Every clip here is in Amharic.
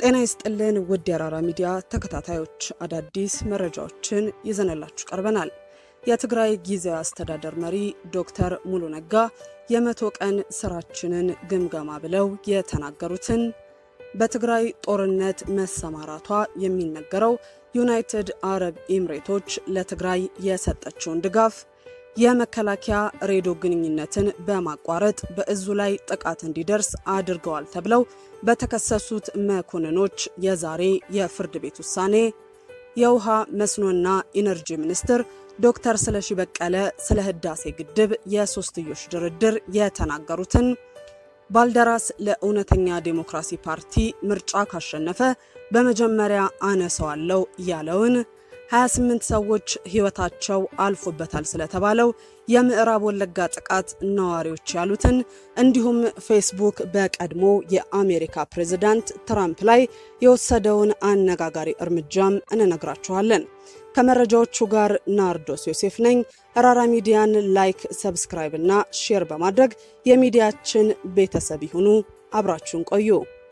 ጤና ይስጥልን ውድ የአራራ ሚዲያ ተከታታዮች፣ አዳዲስ መረጃዎችን ይዘንላችሁ ቀርበናል። የትግራይ ጊዜያዊ አስተዳደር መሪ ዶክተር ሙሉ ነጋ የመቶ ቀን ስራችንን ግምገማ ብለው የተናገሩትን፣ በትግራይ ጦርነት መሰማራቷ የሚነገረው ዩናይትድ አረብ ኤምሬቶች ለትግራይ የሰጠችውን ድጋፍ የመከላከያ ሬዲዮ ግንኙነትን በማቋረጥ በእዙ ላይ ጥቃት እንዲደርስ አድርገዋል ተብለው በተከሰሱት መኮንኖች የዛሬ የፍርድ ቤት ውሳኔ፣ የውሃ መስኖና ኢነርጂ ሚኒስትር ዶክተር ስለሺ በቀለ ስለ ህዳሴ ግድብ የሶስትዮሽ ድርድር የተናገሩትን፣ ባልደራስ ለእውነተኛ ዴሞክራሲ ፓርቲ ምርጫ ካሸነፈ በመጀመሪያ አነሰዋለው ያለውን 28 ሰዎች ህይወታቸው አልፎበታል ስለተባለው የምዕራብ ወለጋ ጥቃት ነዋሪዎች ያሉትን እንዲሁም ፌስቡክ በቀድሞ የአሜሪካ ፕሬዝዳንት ትራምፕ ላይ የወሰደውን አነጋጋሪ እርምጃም እንነግራችኋለን። ከመረጃዎቹ ጋር ናርዶስ ዮሴፍ ነኝ። ራራ ሚዲያን ላይክ፣ ሰብስክራይብ እና ሼር በማድረግ የሚዲያችን ቤተሰብ ይሁኑ። አብራችሁን ቆዩ።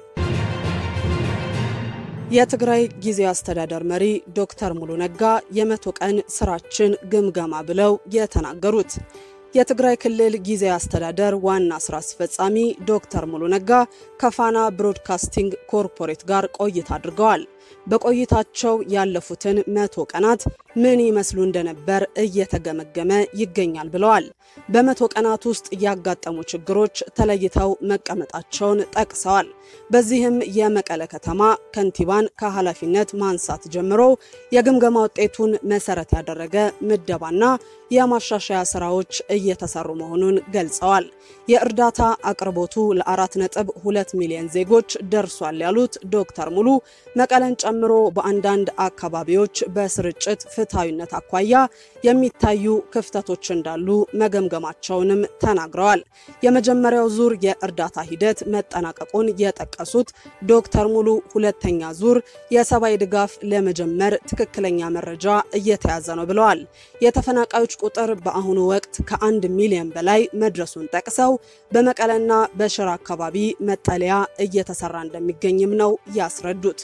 የትግራይ ጊዜያዊ አስተዳደር መሪ ዶክተር ሙሉ ነጋ የመቶ ቀን ስራችን ግምገማ ብለው የተናገሩት የትግራይ ክልል ጊዜያዊ አስተዳደር ዋና ስራ አስፈጻሚ ዶክተር ሙሉ ነጋ ከፋና ብሮድካስቲንግ ኮርፖሬት ጋር ቆይታ አድርገዋል። በቆይታቸው ያለፉትን መቶ ቀናት ምን ይመስሉ እንደነበር እየተገመገመ ይገኛል ብለዋል። በመቶ ቀናት ውስጥ ያጋጠሙ ችግሮች ተለይተው መቀመጣቸውን ጠቅሰዋል። በዚህም የመቀለ ከተማ ከንቲባን ከኃላፊነት ማንሳት ጀምሮ የግምገማ ውጤቱን መሰረት ያደረገ ምደባና የማሻሻያ ስራዎች እየተሰሩ መሆኑን ገልጸዋል። የእርዳታ አቅርቦቱ ለአራት ነጥብ ሁለት ሚሊዮን ዜጎች ደርሷል ያሉት ዶክተር ሙሉ መቀለን ጨምሮ በአንዳንድ አካባቢዎች በስርጭት ፍትሐዊነት አኳያ የሚታዩ ክፍተቶች እንዳሉ መገምገማቸውንም ተናግረዋል። የመጀመሪያው ዙር የእርዳታ ሂደት መጠናቀቁን የጠቀሱት ዶክተር ሙሉ ሁለተኛ ዙር የሰብአዊ ድጋፍ ለመጀመር ትክክለኛ መረጃ እየተያዘ ነው ብለዋል። የተፈናቃዮች ቁጥር በአሁኑ ወቅት ከአንድ ሚሊዮን በላይ መድረሱን ጠቅሰው በመቀለና በሽራ አካባቢ መጠለያ እየተሰራ እንደሚገኝም ነው ያስረዱት።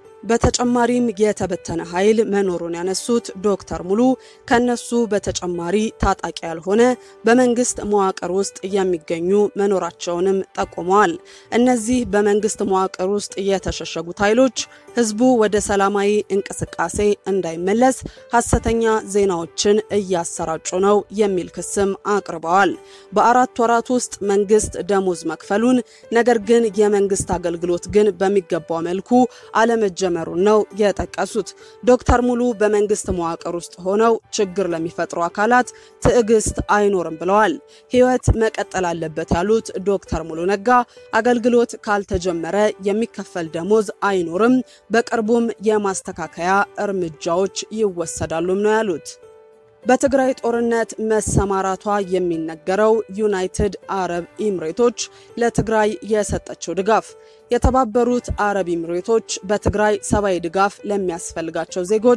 በተጨማሪም የተበተነ ኃይል መኖሩን ያነሱት ዶክተር ሙሉ ከነሱ በተጨማሪ ታጣቂ ያልሆነ በመንግስት መዋቅር ውስጥ የሚገኙ መኖራቸውንም ጠቁመዋል። እነዚህ በመንግስት መዋቅር ውስጥ የተሸሸጉት ኃይሎች ህዝቡ ወደ ሰላማዊ እንቅስቃሴ እንዳይመለስ ሐሰተኛ ዜናዎችን እያሰራጩ ነው የሚል ክስም አቅርበዋል። በአራት ወራት ውስጥ መንግስት ደሞዝ መክፈሉን ነገር ግን የመንግስት አገልግሎት ግን በሚገባው መልኩ አለመጀ መሩን ነው የጠቀሱት። ዶክተር ሙሉ በመንግስት መዋቅር ውስጥ ሆነው ችግር ለሚፈጥሩ አካላት ትዕግስት አይኖርም ብለዋል። ህይወት መቀጠል አለበት ያሉት ዶክተር ሙሉ ነጋ አገልግሎት ካልተጀመረ የሚከፈል ደሞዝ አይኖርም፣ በቅርቡም የማስተካከያ እርምጃዎች ይወሰዳሉም ነው ያሉት። በትግራይ ጦርነት መሰማራቷ የሚነገረው ዩናይትድ አረብ ኤምሬቶች ለትግራይ የሰጠችው ድጋፍ የተባበሩት አረብ ኤምሬቶች በትግራይ ሰብአዊ ድጋፍ ለሚያስፈልጋቸው ዜጎች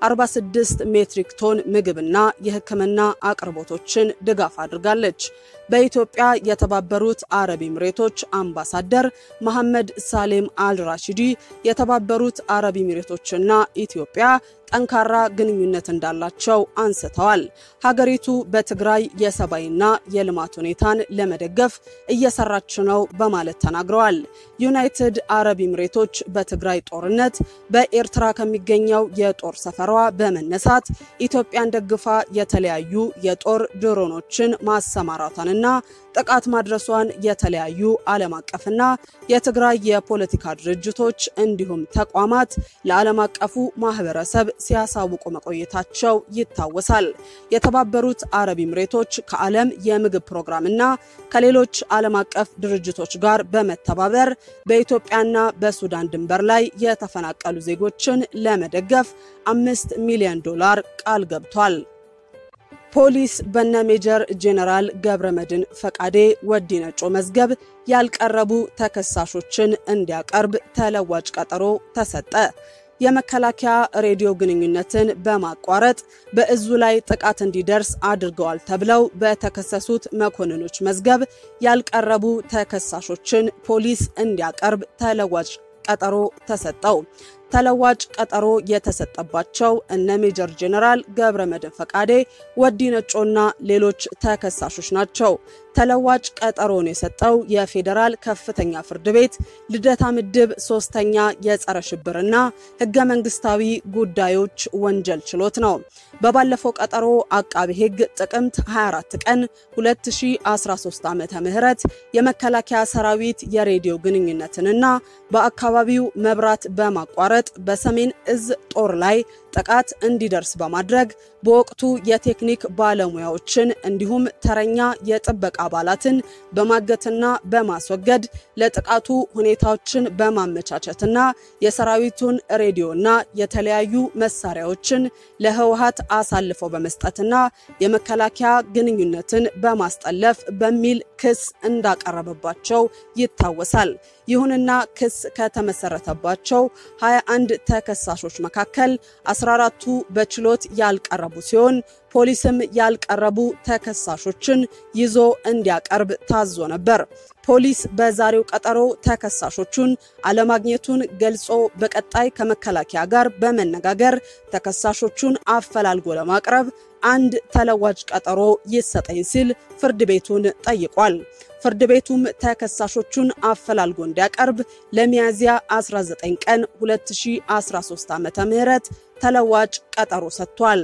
46 ሜትሪክ ቶን ምግብና የሕክምና አቅርቦቶችን ድጋፍ አድርጋለች። በኢትዮጵያ የተባበሩት አረብ ኤምሬቶች አምባሳደር መሐመድ ሳሌም አልራሺዲ የተባበሩት አረብ ኤምሬቶችና ኢትዮጵያ ጠንካራ ግንኙነት እንዳላቸው አንስተዋል። ሀገሪቱ በትግራይ የሰብአዊና የልማት ሁኔታን ለመደገፍ እየሰራች ነው በማለት ተናግረዋል። ዩናይትድ አረብ ኤምሬቶች በትግራይ ጦርነት በኤርትራ ከሚገኘው የጦር ሰፈሯ በመነሳት ኢትዮጵያን ደግፋ የተለያዩ የጦር ድሮኖችን ማሰማራቷንና ጥቃት ማድረሷን የተለያዩ ዓለም አቀፍና የትግራይ የፖለቲካ ድርጅቶች እንዲሁም ተቋማት ለዓለም አቀፉ ማህበረሰብ ሲያሳውቁ መቆየታቸው ይታወሳል። የተባበሩት አረብ ኤምሬቶች ከዓለም የምግብ ፕሮግራምና ከሌሎች ዓለም አቀፍ ድርጅቶች ጋር በመተባበር በኢትዮጵያና በሱዳን ድንበር ላይ የተፈናቀሉ ዜጎችን ለመደገፍ አምስት ሚሊዮን ዶላር ቃል ገብቷል። ፖሊስ በነ ሜጀር ጄኔራል ገብረ መድን ፈቃዴ ወዲ ነጮ መዝገብ ያልቀረቡ ተከሳሾችን እንዲያቀርብ ተለዋጭ ቀጠሮ ተሰጠ። የመከላከያ ሬዲዮ ግንኙነትን በማቋረጥ በእዙ ላይ ጥቃት እንዲደርስ አድርገዋል ተብለው በተከሰሱት መኮንኖች መዝገብ ያልቀረቡ ተከሳሾችን ፖሊስ እንዲያቀርብ ተለዋጭ ቀጠሮ ተሰጠው። ተለዋጭ ቀጠሮ የተሰጠባቸው እነ ሜጀር ጄኔራል ገብረ መድህን ፈቃዴ፣ ወዲ ነጮና ሌሎች ተከሳሾች ናቸው። ተለዋጭ ቀጠሮን የሰጠው የፌዴራል ከፍተኛ ፍርድ ቤት ልደታ ምድብ ሶስተኛ የጸረ ሽብርና ህገ መንግስታዊ ጉዳዮች ወንጀል ችሎት ነው። በባለፈው ቀጠሮ አቃቢ ህግ ጥቅምት 24 ቀን 2013 ዓመተ ምህረት የመከላከያ ሰራዊት የሬዲዮ ግንኙነትንና በአካባቢው መብራት በማቋረጥ በሰሜን እዝ ጦር ላይ ጥቃት እንዲደርስ በማድረግ በወቅቱ የቴክኒክ ባለሙያዎችን እንዲሁም ተረኛ የጥበቃ አባላትን በማገትና በማስወገድ ለጥቃቱ ሁኔታዎችን በማመቻቸትና የሰራዊቱን ሬዲዮና የተለያዩ መሳሪያዎችን ለህወሀት አሳልፈው በመስጠትና የመከላከያ ግንኙነትን በማስጠለፍ በሚል ክስ እንዳቀረበባቸው ይታወሳል። ይሁንና ክስ ከተመሰረተባቸው 21 ተከሳሾች መካከል 14ቱ በችሎት ያልቀረቡ ሲሆን ፖሊስም ያልቀረቡ ተከሳሾችን ይዞ እንዲያቀርብ ታዞ ነበር። ፖሊስ በዛሬው ቀጠሮ ተከሳሾቹን አለማግኘቱን ገልጾ በቀጣይ ከመከላከያ ጋር በመነጋገር ተከሳሾቹን አፈላልጎ ለማቅረብ አንድ ተለዋጭ ቀጠሮ ይሰጠኝ ሲል ፍርድ ቤቱን ጠይቋል። ፍርድ ቤቱም ተከሳሾቹን አፈላልጎ እንዲያቀርብ ለሚያዝያ 19 ቀን 2013 ዓ.ም ተለዋጭ ቀጠሮ ሰጥቷል።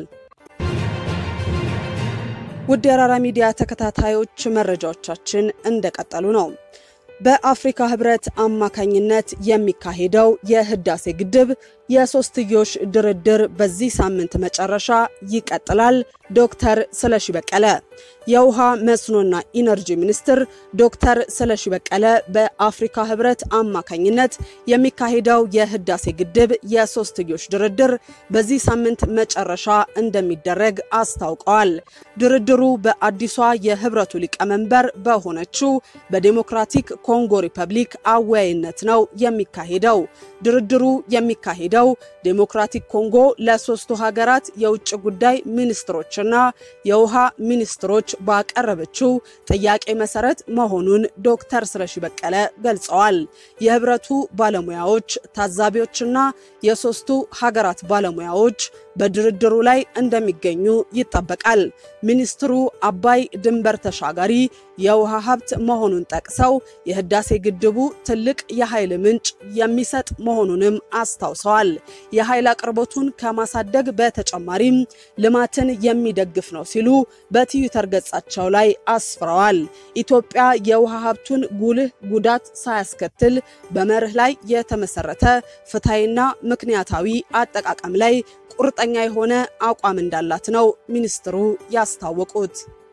ውድ የአራራ ሚዲያ ተከታታዮች መረጃዎቻችን እንደቀጠሉ ነው። በአፍሪካ ህብረት አማካኝነት የሚካሄደው የህዳሴ ግድብ የሶስትዮሽ ድርድር በዚህ ሳምንት መጨረሻ ይቀጥላል። ዶክተር ስለሺ በቀለ የውሃ መስኖና ኢነርጂ ሚኒስትር ዶክተር ስለሺ በቀለ በአፍሪካ ህብረት አማካኝነት የሚካሄደው የህዳሴ ግድብ የሶስትዮሽ ድርድር በዚህ ሳምንት መጨረሻ እንደሚደረግ አስታውቀዋል። ድርድሩ በአዲሷ የህብረቱ ሊቀመንበር በሆነችው በዴሞክራቲክ ኮንጎ ሪፐብሊክ አወያይነት ነው የሚካሄደው። ድርድሩ የሚካሄደው ዴሞክራቲክ ኮንጎ ለሶስቱ ሀገራት የውጭ ጉዳይ ሚኒስትሮችና የውሃ ሚኒስትሮች ባቀረበችው ጥያቄ መሰረት መሆኑን ዶክተር ስለሺ በቀለ ገልጸዋል። የህብረቱ ባለሙያዎች፣ ታዛቢዎችና የሶስቱ ሀገራት ባለሙያዎች በድርድሩ ላይ እንደሚገኙ ይጠበቃል። ሚኒስትሩ አባይ ድንበር ተሻጋሪ የውሃ ሀብት መሆኑን ጠቅሰው የህዳሴ ግድቡ ትልቅ የኃይል ምንጭ የሚሰጥ መሆኑንም አስታውሰዋል። የኃይል አቅርቦቱን ከማሳደግ በተጨማሪም ልማትን የሚደግፍ ነው ሲሉ በትዊተር ገጻቸው ላይ አስፍረዋል። ኢትዮጵያ የውሃ ሀብቱን ጉልህ ጉዳት ሳያስከትል በመርህ ላይ የተመሰረተ ፍትሐዊና ምክንያታዊ አጠቃቀም ላይ ቁርጠኛ የሆነ አቋም እንዳላት ነው ሚኒስትሩ ያስታወቁት።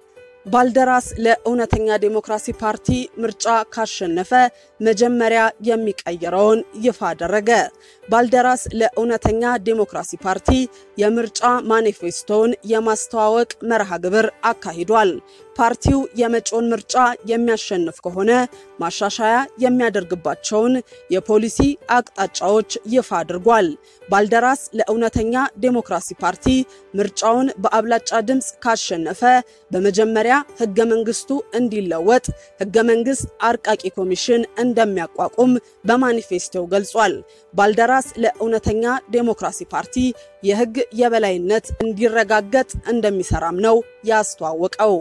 ባልደራስ ለእውነተኛ ዴሞክራሲ ፓርቲ ምርጫ ካሸነፈ መጀመሪያ የሚቀይረውን ይፋ አደረገ። ባልደራስ ለእውነተኛ ዴሞክራሲ ፓርቲ የምርጫ ማኒፌስቶውን የማስተዋወቅ መርሃ ግብር አካሂዷል። ፓርቲው የመጪውን ምርጫ የሚያሸንፍ ከሆነ ማሻሻያ የሚያደርግባቸውን የፖሊሲ አቅጣጫዎች ይፋ አድርጓል። ባልደራስ ለእውነተኛ ዴሞክራሲ ፓርቲ ምርጫውን በአብላጫ ድምፅ ካሸነፈ በመጀመሪያ ህገ መንግስቱ እንዲለወጥ ህገ መንግስት አርቃቂ ኮሚሽን እንደሚያቋቁም በማኒፌስቶው ገልጿል። ባልደራስ ለእውነተኛ ዴሞክራሲ ፓርቲ የህግ የበላይነት እንዲረጋገጥ እንደሚሰራም ነው ያስተዋወቀው።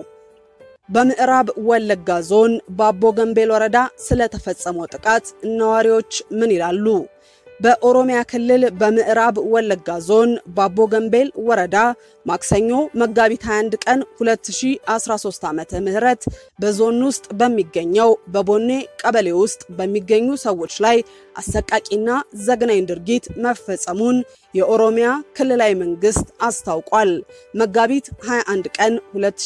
በምዕራብ ወለጋ ዞን ባቦ ገንቤል ወረዳ ስለተፈጸመው ጥቃት ነዋሪዎች ምን ይላሉ? በኦሮሚያ ክልል በምዕራብ ወለጋ ዞን ባቦ ገንቤል ወረዳ ማክሰኞ መጋቢት 21 ቀን 2013 ዓመተ ምህረት በዞን ውስጥ በሚገኘው በቦኔ ቀበሌ ውስጥ በሚገኙ ሰዎች ላይ አሰቃቂና ዘግናኝ ድርጊት መፈጸሙን የኦሮሚያ ክልላዊ መንግስት አስታውቋል። መጋቢት 21 ቀን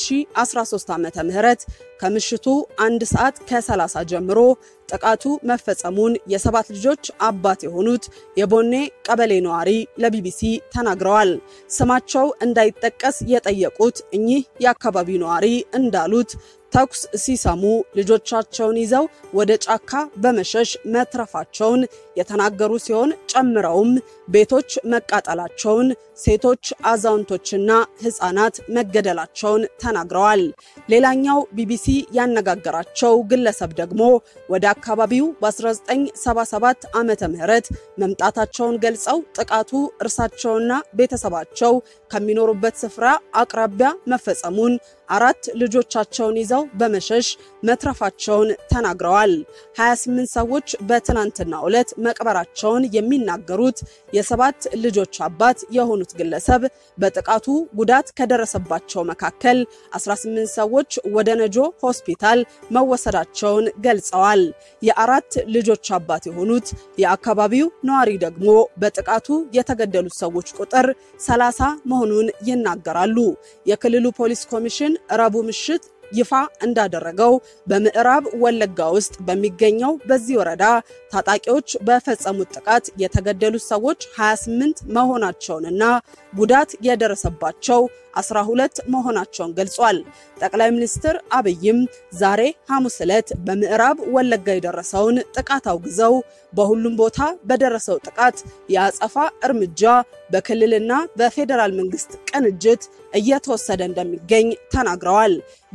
2013 ዓመተ ምህረት ከምሽቱ አንድ ሰዓት ከ30 ጀምሮ ጥቃቱ መፈጸሙን የሰባት ልጆች አባት የሆኑት የቦኔ ቀበሌ ነዋሪ ለቢቢሲ ተናግረዋል። ስማቸው እንዳይጠቀስ የጠየቁት እኚህ የአካባቢው ነዋሪ እንዳሉት ተኩስ ሲሰሙ ልጆቻቸውን ይዘው ወደ ጫካ በመሸሽ መትረፋቸውን የተናገሩ ሲሆን ጨምረውም ቤቶች መቃጠላቸውን፣ ሴቶች፣ አዛውንቶችና ሕፃናት መገደላቸውን ተናግረዋል። ሌላኛው ቢቢሲ ያነጋገራቸው ግለሰብ ደግሞ ወደ አካባቢው በ1977 ዓመተ ምህረት መምጣታቸውን ገልጸው ጥቃቱ እርሳቸውና ቤተሰባቸው ከሚኖሩበት ስፍራ አቅራቢያ መፈጸሙን አራት ልጆቻቸውን ይዘው በመሸሽ መትረፋቸውን ተናግረዋል። 28 ሰዎች በትናንትናው ዕለት መቅበራቸውን የሚናገሩት የሰባት ልጆች አባት የሆኑት ግለሰብ በጥቃቱ ጉዳት ከደረሰባቸው መካከል 18 ሰዎች ወደ ነጆ ሆስፒታል መወሰዳቸውን ገልጸዋል። የአራት ልጆች አባት የሆኑት የአካባቢው ነዋሪ ደግሞ በጥቃቱ የተገደሉት ሰዎች ቁጥር 30 መሆኑን ይናገራሉ። የክልሉ ፖሊስ ኮሚሽን ረቡዕ ምሽት ይፋ እንዳደረገው በምዕራብ ወለጋ ውስጥ በሚገኘው በዚህ ወረዳ ታጣቂዎች በፈጸሙት ጥቃት የተገደሉት ሰዎች 28 መሆናቸውንና ጉዳት የደረሰባቸው 12 መሆናቸውን ገልጿል። ጠቅላይ ሚኒስትር አብይም ዛሬ ሐሙስ ዕለት በምዕራብ ወለጋ የደረሰውን ጥቃት አውግዘው በሁሉም ቦታ በደረሰው ጥቃት የአጸፋ እርምጃ በክልልና በፌዴራል መንግስት ቅንጅት እየተወሰደ እንደሚገኝ ተናግረዋል።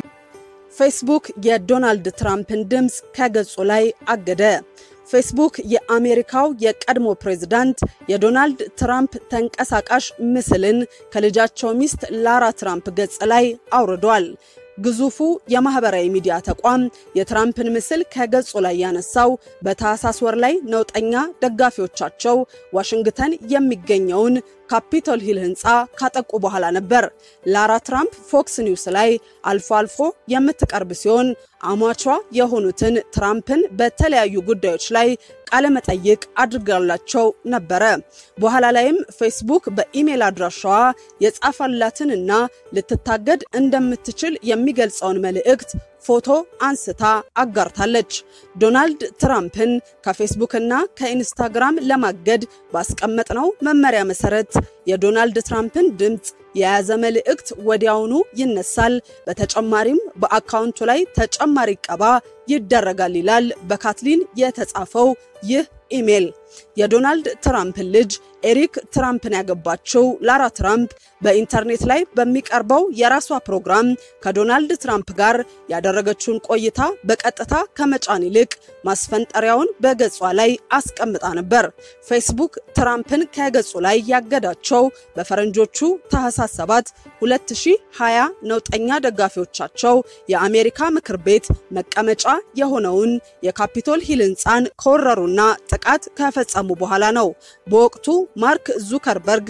ፌስቡክ የዶናልድ ትራምፕን ድምፅ ከገጹ ላይ አገደ። ፌስቡክ የአሜሪካው የቀድሞ ፕሬዝዳንት የዶናልድ ትራምፕ ተንቀሳቃሽ ምስልን ከልጃቸው ሚስት ላራ ትራምፕ ገጽ ላይ አውርዷል። ግዙፉ የማህበራዊ ሚዲያ ተቋም የትራምፕን ምስል ከገጹ ላይ ያነሳው በታህሳስ ወር ላይ ነውጠኛ ደጋፊዎቻቸው ዋሽንግተን የሚገኘውን ካፒቶል ሂል ህንፃ ካጠቁ በኋላ ነበር። ላራ ትራምፕ ፎክስ ኒውስ ላይ አልፎ አልፎ የምትቀርብ ሲሆን አሟቿ የሆኑትን ትራምፕን በተለያዩ ጉዳዮች ላይ ቃለመጠይቅ አድርጋላቸው ነበረ። በኋላ ላይም ፌስቡክ በኢሜል አድራሻዋ የጻፈላትንና ልትታገድ እንደምትችል የሚገልጸውን መልእክት ፎቶ አንስታ አጋርታለች። ዶናልድ ትራምፕን ከፌስቡክና ከኢንስታግራም ለማገድ ባስቀመጥነው መመሪያ መሰረት የዶናልድ ትራምፕን ድምፅ የያዘ መልእክት ወዲያውኑ ይነሳል። በተጨማሪም በአካውንቱ ላይ ተጨማሪ ቀባ ይደረጋል ይላል በካትሊን የተጻፈው ይህ ኢሜል። የዶናልድ ትራምፕን ልጅ ኤሪክ ትራምፕን ያገባችው ላራ ትራምፕ በኢንተርኔት ላይ በሚቀርበው የራሷ ፕሮግራም ከዶናልድ ትራምፕ ጋር ያደረገችውን ቆይታ በቀጥታ ከመጫን ይልቅ ማስፈንጠሪያውን በገጿ ላይ አስቀምጣ ነበር። ፌስቡክ ትራምፕን ከገጹ ላይ ያገዳቸው በፈረንጆቹ ታህሳስ 7 2020 ነውጠኛ ደጋፊዎቻቸው የአሜሪካ ምክር ቤት መቀመጫ የሆነውን የካፒቶል ሂል ህንፃን ከወረሩና ጥቃት ከፈጸሙ በኋላ ነው። በወቅቱ ማርክ ዙከርበርግ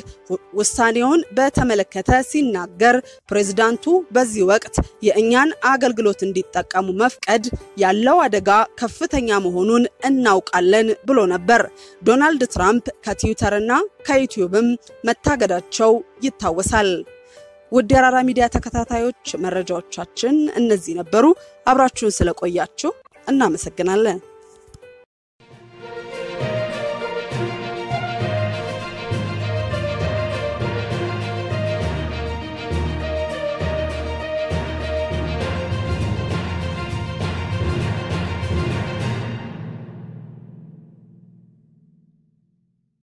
ውሳኔውን በተመለከተ ሲናገር ፕሬዝዳንቱ በዚህ ወቅት የእኛን አገልግሎት እንዲጠቀሙ መፍቀድ ያለው አደጋ ከፍተኛ መሆኑን እናውቃለን ብሎ ነበር። ዶናልድ ትራምፕ ከትዊተርና ከዩቲዩብም መታገዳቸው ይታወሳል። ውድ የአራራ ሚዲያ ተከታታዮች መረጃዎቻችን እነዚህ ነበሩ። አብራችሁን ስለቆያችሁ እናመሰግናለን።